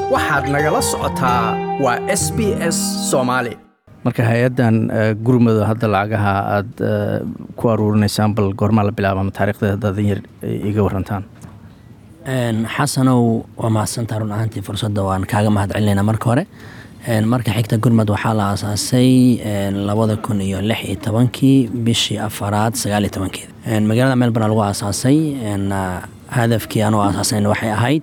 waxaad nagala socotaa waa s b s soomaali marka hay-addan gurmado hadda lacagaha aada ku aruurinaysaan bal goormaa la bilaaba ama taarikhdeeda haddaad yar iga warantaan xasanow waa mahadsantaa run ahaantii fursadda waan kaaga mahad celinaynaa marka hore marka xigta gurmad waxaa la aasaasay labada kun iyo lix iyo tobankii bishii afaraad sagaaliyo tobankeeda magaalada melbourne lagu aasaasay hadafkii anuu aasaasnayn waxay ahayd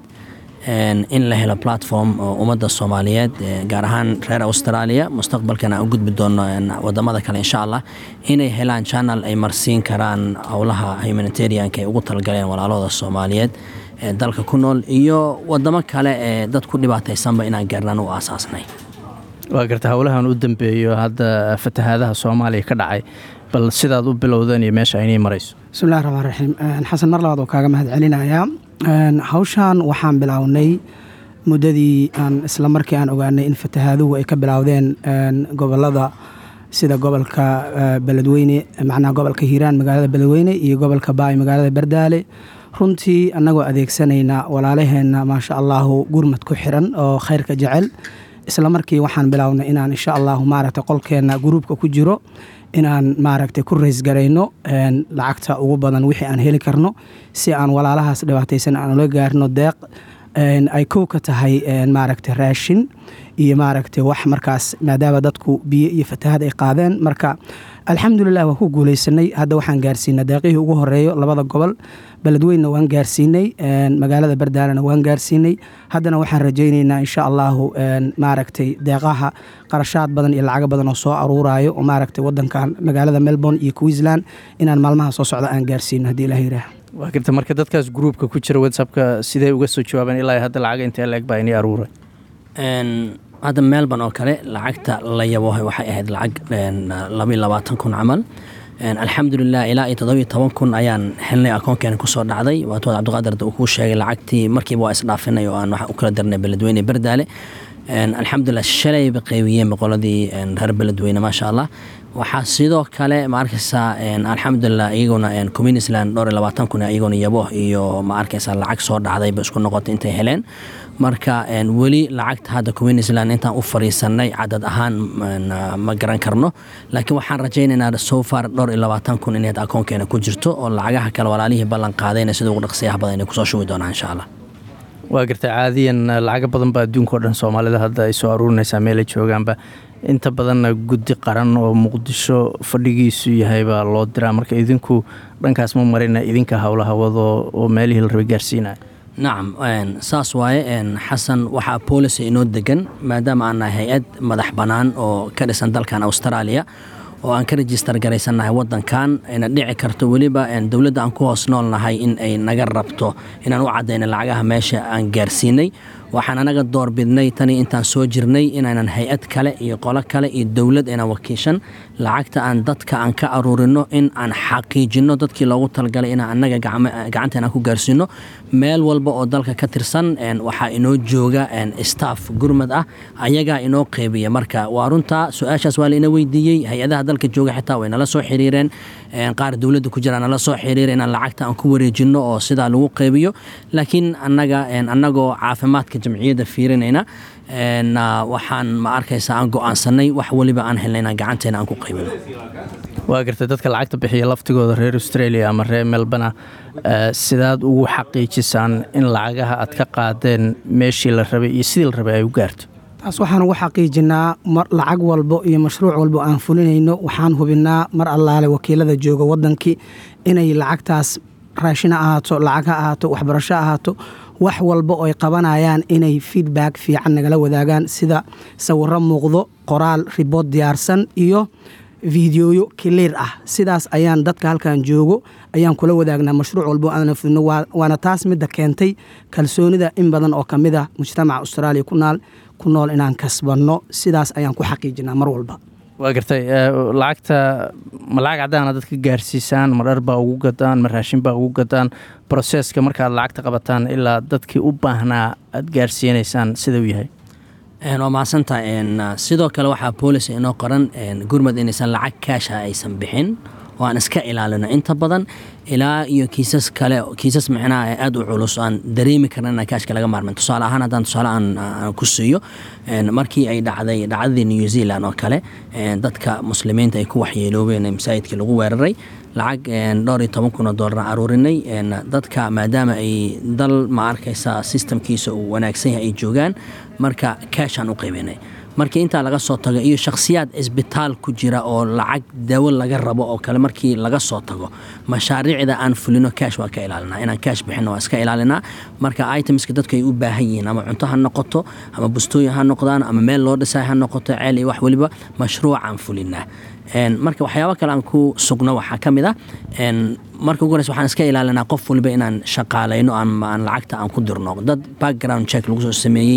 in la helo platform oo ummadda soomaaliyeed gaar ahaan reer australia mustaqbalkana aan u gudbi doono wadamada kale insha allah inay helaan channel ay marsiin karaan howlaha humanitarianka ay ugu talagaleen walaalahooda soomaaliyeed ee dalka ku nool iyo wadamo kale ee dad ku dhibaataysanba inaan gaarnaan u aasaasnay waa garta howlahan u dambeeyo hadda fatahaadaha soomaaliya ka dhacay bal sidaad u bilowdeen iyo meesha aynii marayso bismillahi raxmaan raxiim xasan mar labaad oo kaaga mahad celinayaa hawshan waxaan bilownay muddadii aan isla markii aan ogaanay in fatahaaduhu ay ka bilowdeen gobolada sida gobolka beledweyne macnaha gobolka hiiraan magaalada beledweyne iyo gobolka baay magaalada bardaale runtii annagoo adeegsanayna walaalaheenna maasha allahu gurmad ku xiran oo khayrka jecel isla markii waxaan bilownay inaan insha allahu maaragtay qolkeenna gruubka ku jiro inaan maaragtay ku raysgarayno lacagta ugu badan wixii aan heli karno si aan walaalahaas dhibaataysan aan ula gaarno deeq ay kow ka tahay maaragtay raashin iyo maaragtay wax markaas maadaama dadku biyo iyo fatahad ay qaadeen marka alxamdulilah waan ku guuleysanay hadda waxaan gaarsiinay deeqihii ugu horeeyo labada gobol beledweynna waan gaarsiinay magaalada bardaalena waan gaarsiinay haddana waxaan rajaynaynaa insha allahu maaragtay deeqaha qarashaad badan iyo lacago badan oo soo aruurayo oo maaragtay wadankan magaalada melbourne iyo queensland inaan maalmaha soo socda aan gaarsiino haddii ilah yiraah waa garta marka dadkaas gruubka ku jira whatsappka sidee uga soo jawaabeen ilaa hadda lacaga intee leeg baa inii aruuray hadda melbourne oo kale lacagta la yabohay waxay ahayd lacag labaiyo labaatan kun camal alxamdulilah ilaa iyo todobiyo toban kun ayaan helnay akoonkeena kusoo dhacday waatood cabdiqaadir uu kuu sheegay lacagtii markiiba waa isdhaafinay oo aan wax u kala darnay beledweyne bardaale alxamdulilah shalayba qeybiyeen boqoladii reer beledweyne maasha allah waxaa sidoo kale ma arkaysaa alxamdulilah iyaguna communisland dhowr iyo labaatan kun iyaguna yabo iyo ma arkaysaa lacag soo dhacdayba isku noqotay intay heleen marka weli lacagta hadda communisland intaan u fariisanay cadad ahaan ma garan karno laakiin waxaan rajaynaynaa sofar dhowr iyo labaatan kun inayd akoonkeena ku jirto oo lacagaha kale walaalihii ballan qaadayna sida ugu dhaqsiyaha badan inay kusoo shubi doonaan insha allah waa garta caadiyan lacago badan baa adduunka o dhan soomaalida hadda ay soo aruurinaysaa meelay joogaanba inta badanna guddi qaran oo muqdisho fadhigiisu yahay baa loo diraa marka idinku dhankaas ma marina idinka howlaha wado oo meelihii la rabay gaarsiinaya nacam saas waaye xasan waxaa boolicy inoo degan maadaama aan nahay hay-ad madax bannaan oo ka dhisan dalkan australia oo aan ka rejistar garaysannahay wadankan ayna dhici karto weliba dowladda aan ku hoos nool nahay in ay naga rabto inaan u caddayna lacagaha meesha aan gaarsiinay waxaan anaga doorbidnay tanii intaan soo jirnay inaynan hay-ad kale iyo qolo kale iyo dowlad aynan wakiishan lacagta aan dadka aan ka aruurino in aan xaqiijino dadkii loogu talagalay inaan anaga gacanteena ku gaarsiino meel walba oo dalka ka tirsan waxaa inoo jooga staff gurmad ah ayagaa inoo qeybiya marka waa runtaa su-aashaas waa laina weydiiyey hay-adaha dalka jooga xitaa way nala soo xiriireen qaar dowladda ku jira nala soo xiriira inaan lacagta aan ku wareejino oo sidaa lagu qeybiyo laakiin anaga anagoo caafimaadka jamciyadda fiirinayna waxaan ma arkaysa aan go-aansanay wax weliba aan helna inaan gacanteena aan ku qaybino waa garta dadka lacagta bixiya laftigooda reer australia ama reer melbana sidaad ugu xaqiijisaan in lacagaha aad ka qaadeen meeshii la rabay iyo sidii la rabay ay u gaarto taas waxaan ugu xaqiijinaa lacag walbo iyo mashruuc walbo aan fulinayno waxaan hubinaa mar allaale wakiilada jooga wadankii inay lacagtaas raashina ahaato lacag ha ahaato waxbarasho ahaato wax walba oo ay qabanayaan inay feedback fiican nagala wadaagaan sida sawiro muuqdo qoraal ribood diyaarsan iyo fideoyo kiliir ah sidaas ayaan dadka halkan joogo ayaan kula wadaagnaa mashruuc walbo aana fulino waana taas midda keentay kalsoonida in badan oo kamid ah mujtamaca australia kunaal ku nool inaan kasbanno sidaas ayaan ku xaqiijinaa mar walba waa gartay lacagta ma lacag caddaana dadka gaarsiisaan ma dhar baa ugu gadaan ma raashin baa ugu gadaan broseska markaad lacagta qabataan ilaa dadkii u baahnaa aad gaarsiinaysaan sida uu yahay waa mahadsantaha sidoo kale waxaa boolis inoo qoran gurmad inaysan lacag kaasha aysan bixin oo aan iska ilaalino inta badan ilaa iyo kiisas kale kiisas micnaha aada u culus aan dareemi karna inaan kaashka laga maarmin tusaale ahaan haddaan tusaale aan ku siiyo markii ay dhacday dhacdadii new zealand oo kale dadka muslimiinta ay ku waxyeeloobeen masaajidkii lagu weeraray lacag dhowr iyo toban kun oo doolar aruurinay dadka maadaama ay dal ma arkaysa sistamkiisa uu wanaagsan yahay ay joogaan marka kaashaan u qaybinay markii intaa laga soo tago iyo shakhsiyaad cisbitaal ku jira oo lacag daawo laga rabo oo kale markii laga soo tago mashaariicda aan fulino kaash waa ka ilaalinaa inaan kaash bixino waa iska ilaalinaa marka itemska dadku ay u baahan yihiin ama cunto ha noqoto ama bustooyin ha noqdaan ama meel loo dhisay ha noqoto ceel iyo wax weliba mashruucaan fulinaa marka waxyaabo kale aan ku sugno waxaa ka mid ah marka ugu horeysa waxaan iska ilaalinaa qof waliba inaan shaqaalayno ama aan lacagta aan ku dirno dad background check lagu soo sameeyey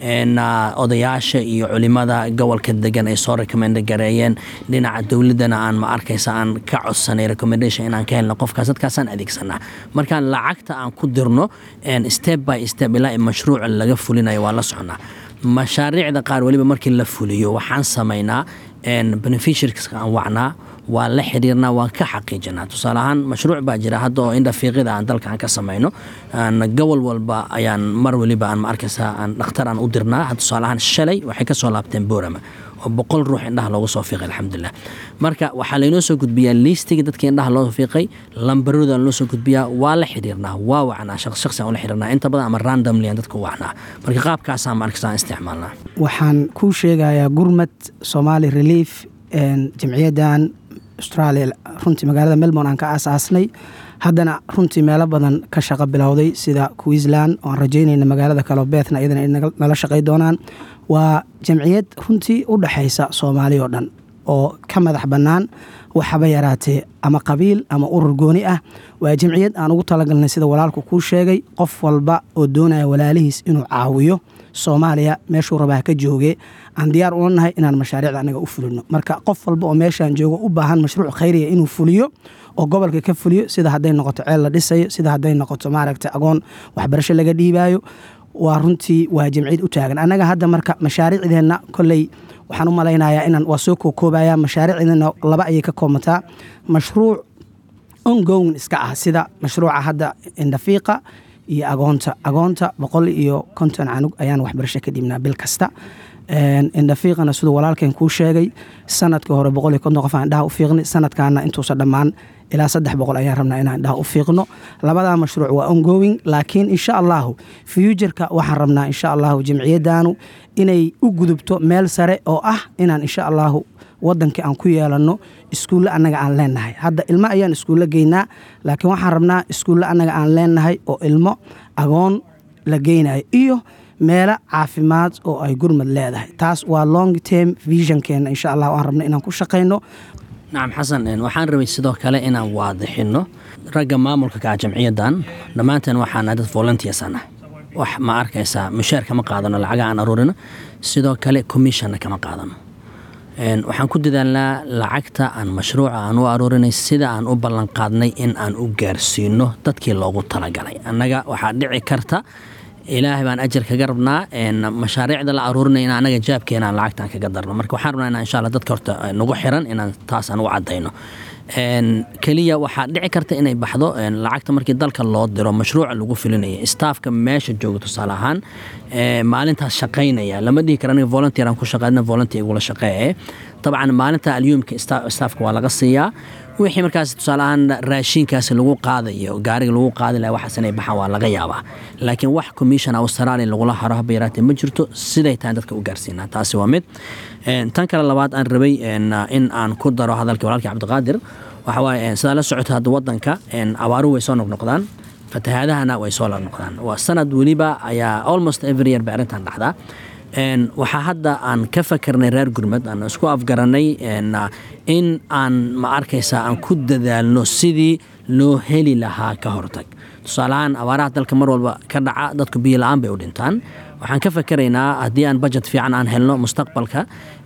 odayaasha iyo culimada gobolka degan ay soo recommend gareeyeen dhinaca dowladana aan ma arkaysa aan ka codsanay recommendation inaan ka helno qofkaas dadkaasaan adeegsanaa markaan lacagta aan ku dirno step by step ilaa mashruuca laga fulinayo waa la soconaa mashaariicda qaar weliba markii la fuliyo waxaan samaynaa beneficiarska aan wacnaa waa la xiriirnaa waan ka xaqiijinaa tusaale ahaan mashruuc baa jira hadda oo indhafiiqida aan dalka aan ka samayno gobol walba ayaan mar weliba aan ma arkaysa aan dhakhtar aan u dirnaa tusaale ahaan shalay waxay ka soo laabteen boorama oo boqol ruux indhaha loogu soo fiiqay alxamdulilah marka waxaa laynoo soo gudbiyaa liistigii dadkii indhaha loo fiiqay lambarooda loo soo gudbiyaa waa la xiriirnaa waa wacnaa shaqsi aan ula xiriirnaa inta badan ama randomly aan dadka u wacnaa marka qaabkaasaan ma arkaysa aan isticmaalnaa waxaan kuu sheegayaa gurmad somali relief jamciyaddan australia runtii magaalada melbourne aan ka aasaasnay haddana runtii meelo badan ka shaqo bilowday sida queensland oo aan rajaynayna magaalada kaleo beethna iyadana ay nala shaqay doonaan waa jamciyad runtii u dhexaysa soomaali oo dhan oo ka madax bannaan waxaba yaraatee ama qabiil ama urur gooni ah waa jamciyad aan ugu talagalnay sida walaalku kuu sheegay qof walba oo doonaya walaalihiis inuu caawiyo soomaaliya meeshuu rabaa ka jooge aan diyaar ula nahay inaan mashaariicda anaga u fulino marka qof walba oo meeshaan joogo u baahan mashruuc khayriya inuu fuliyo oo gobolka ka fuliyo sida hadday noqoto ceel la dhisayo sida hadday noqoto maaragta agoon waxbarasho laga dhiibaayo waa runtii waa jamciyad u taagan annaga hadda marka mashaariicdeenna kolley waxaan u malaynayaa inaan waa soo kookoobayaa mashaariicdeenna laba ayay ka koomataa mashruuc ongown iska ah sida mashruuca hadda indhafiiqa iyo agoonta agoonta boqol iyo konton canug ayaan waxbarasho ka dhibnaa bil kasta indhafiiqana siduu walaalkeen kuu sheegay sanadkii hore boqol iyo konton qof aan indhaha u fiiqnay sanadkaana intuusa dhammaan ilaa saddex boqol ayaan rabnaa inaan indhaha u fiiqno labadaa mashruuc waa ongoing laakiin insha allahu fuuturka waxaan rabnaa insha allahu jamciyadaanu inay u gudubto meel sare oo ah inaan insha allahu wadankii aan ku yeelanno iskuulle annaga aan leenahay hadda ilmo ayaan iskuulle geynaa laakiin waxaan rabnaa iskuulle annaga aan leenahay oo ilmo agoon la geynayo iyo meelo caafimaad oo ay gurmad leedahay taas waa long term visionkeena insha allah aan rabno inaan ku shaqayno nacam xasan waxaan rabay sidoo kale inaan waadixino ragga maamulka ka ah jamciyadan dhammaanteen waxaana dad volunteers anah wax ma arkaysaa mushaar kama qaadano lacaga aan aruurino sidoo kale commissionna kama qaadano waxaan ku dadaalnaa lacagta aan mashruuca aan u aruurinay sida aan u ballanqaadnay in aan u gaarsiino dadkii loogu talagalay annaga waxaa dhici karta ilaahay baan ajar kaga rabnaa mashaariicda la aruurinay in anaga jaabkeena aan lacagtaan kaga darno marka waxaan rabnaa inaan insha alla dadka horta nagu xiran inaan taas aan u caddayno keliya waxaa dhici karta inay baxdo lacagta markii dalka loo diro mashruuca lagu filinaya staafka meesha jooga tusaale ahaan maalintaas shaqaynaya lama dhihi kara aniga volunteer aan ku shaqeydna volunteer igula shaqeeye dabcan maalinta alyuumka staafka waa laga siiyaa wixii markaas tusaale ahaan raashinkaasi lagu qaadayo gaariga lagu qaadi laha waxaas inay baxaan waa laga yaabaa laakiin wax commission australia lagula haro haba yaraatee ma jirto siday tahay dadka u gaarsiinaa taasi waa mid tan kale labaad aan rabay in aan ku daro hadalkii walaalkii cabdiqaadir waxa waaye sidaa la socota hadda wadanka abaaruhu way soo noqnoqdaan fatahaadahana way soo noqnoqdaan waa sanad weliba ayaa almost every year bay arrintan dhacdaa waxaa hadda aan ka fakarnay reer gurmad aan isku afgaranay in aan ma arkaysa aan ku dadaalno sidii loo heli lahaa ka hortag tusaaleahaan abaaraha dalka mar walba ka dhaca dadku biyo la-aan bay u dhintaan waxaan ka fakeraynaa haddii aan budget fiican aan helno mustaqbalka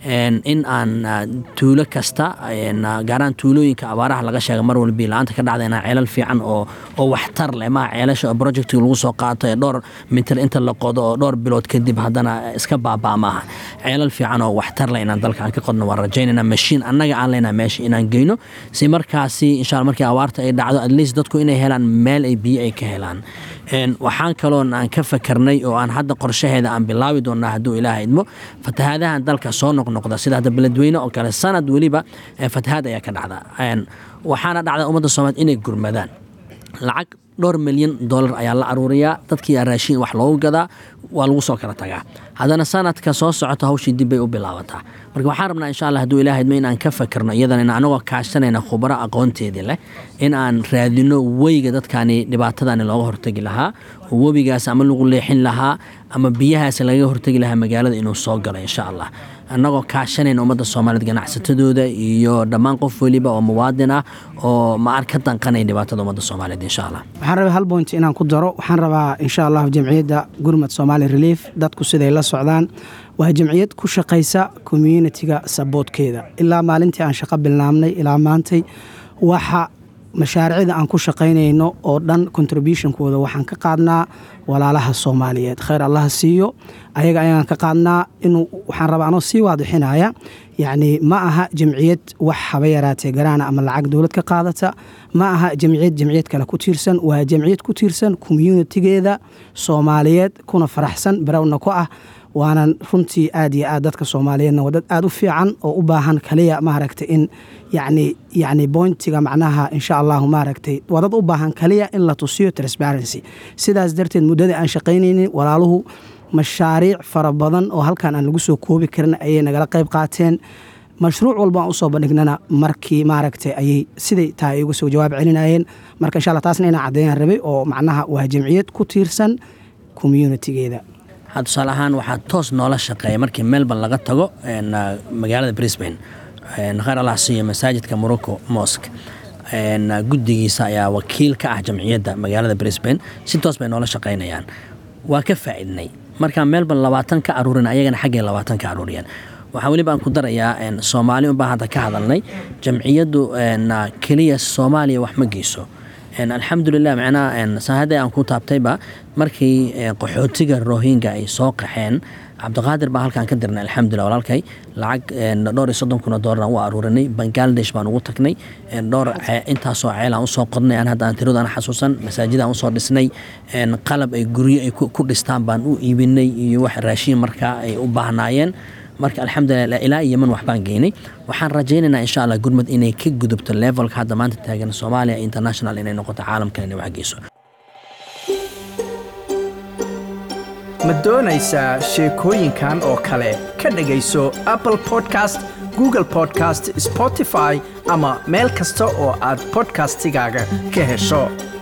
in aan tuulo kasta gaaraan tuulooyinka abaaraha laga sheega mar walbi la-aanta ka dhacda inaan ceelal fiican oo oo waxtar leh maa ceelasha oo projectiga lagu soo qaato ee dhowr mitir inta la qodo oo dhowr bilood kadib haddana iska baabaa maaha ceelal fiican oo waxtar leh inaan dalka aan ka qodno waan rajaynayna mashiin annaga aan leynaa meesha inaan geyno si markaasi insha alla markii abaarta ay dhacdo at least dadku inay helaan meel ay biyo ay ka helaan waxaan kaloon aan ka fakarnay oo aan hadda qorshaheeda aan bilaabi doonaa hadduu ilaaha idmo fatahaadahan dalka soo noqnoqda sida hadda beledweyne oo kale sanad weliba fatahaad ayaa ka dhacda waxaana dhacda ummadda soomaaliyed inay gurmadaan lacag dhowr milyan dollar ayaa la aruuriyaa dadkii raashiin wax loogu gadaa waa lagu soo kala tagaa haddana sanadka soo socota hawshii dib bay u bilaabataa marka waxaan rabnaa insha alla haduu ilaah idmo in aan ka fakerno iyadana in anagoo kaashanayna khubaro aqoonteedii leh in aan raadino weyga dadkani dhibaatadani looga hortegi lahaa oo webigaas ama lagu leexin lahaa ama biyahaas lagaga hortegi lahaa magaalada inuu soo galo insha allah annagoo kaashanayna ummadda soomaaliyeed ganacsatadooda iyo dhammaan qof weliba oo muwaadin ah oo maar ka danqanaya dhibaatada ummadda soomaaliyeed insha allah waxaan rabaa hal point inaan ku daro waxaan rabaa insha allah jamciyadda gurmad somali relief dadku siday la socdaan waa jamciyad ku shaqaysa communitiga saboodkeeda ilaa maalintii aan shaqo bilnaamnay ilaa maantay waxa mashaariicda aan ku shaqaynayno oo dhan contributionkooda waxaan ka qaadnaa walaalaha soomaaliyeed khayr allaha siiyo ayaga ayaan ka qaadnaa inuu waxaan rabaa anoo sii waadixinaya yacni ma aha jamciyad wax haba yaraatee garaana ama lacag dowlad ka qaadata ma aha jamciyad jamciyad kale ku tiirsan waa jamciyad ku tiirsan communitigeeda soomaaliyeed kuna faraxsan barawna ku ah waanan runtii aad iyo aad dadka soomaaliyeedna waa dad aad u fiican oo u baahan kaliya maaragtay in yacni yacni bointiga macnaha insha allahu maaragtay waa dad u baahan kaliya in la tusiyo transparency sidaas darteed muddadii aan shaqaynaynin walaaluhu mashaariic fara badan oo halkan aan lagu soo koobi karin ayay nagala qayb qaateen mashruuc walba aan usoo bandhignana markii maaragtay ayay siday tahay uga soo jawaab celinayeen marka insha alla taasna inaan caddeeyaan rabay oo macnaha waa jamciyad ku tiirsan communitigeeda tusaale ahaan waxaa toos noola shaqeeya markii melbourne laga tago magaalada brisbane khayr allah siiyo masaajidka morocco mosque guddigiisa ayaa wakiil ka ah jamciyadda magaalada brisbane si toos bay noola shaqaynayaan waa ka faa'iidnay markaa melbourne labaatan ka aruurin ayagana xaggay labaatan ka aruuriyaan waxaa weliba aan ku darayaa soomaali unbaa hadda ka hadalnay jamciyaddu keliya soomaaliya wax ma geyso alxamdulilah macnaha saahada aan ku taabtayba markii qaxootiga rohinga ay soo qaxeen cabdiqaadir baan halkaan ka dirnay alxamdulilah walaalkay lacag dhowr iyo soddon kun oo doolar aan u aruurinay bangladesh baan ugu tagnay dhowr intaasoo ceel aan usoo qodnay aan hadda aan tiradu aan xasuusan masaajid aan usoo dhisnay qalab ay guryo ay ku dhistaan baan u iibinay iyo wax raashiin markaa ay u baahnaayeen marka alxamdulilah ilaa iyo yeman waxbaan geynay waxaan rajaynaynaa insha allah gurmud inay ka gudubto levelka hadda maanta taagan soomaaliya international inay noqoto caalamkan inay wax geyso ma doonaysaa sheekooyinkan oo kale ka dhegayso apple podcast google podcast spotify ama meel kasta oo aad podcastigaaga ka hesho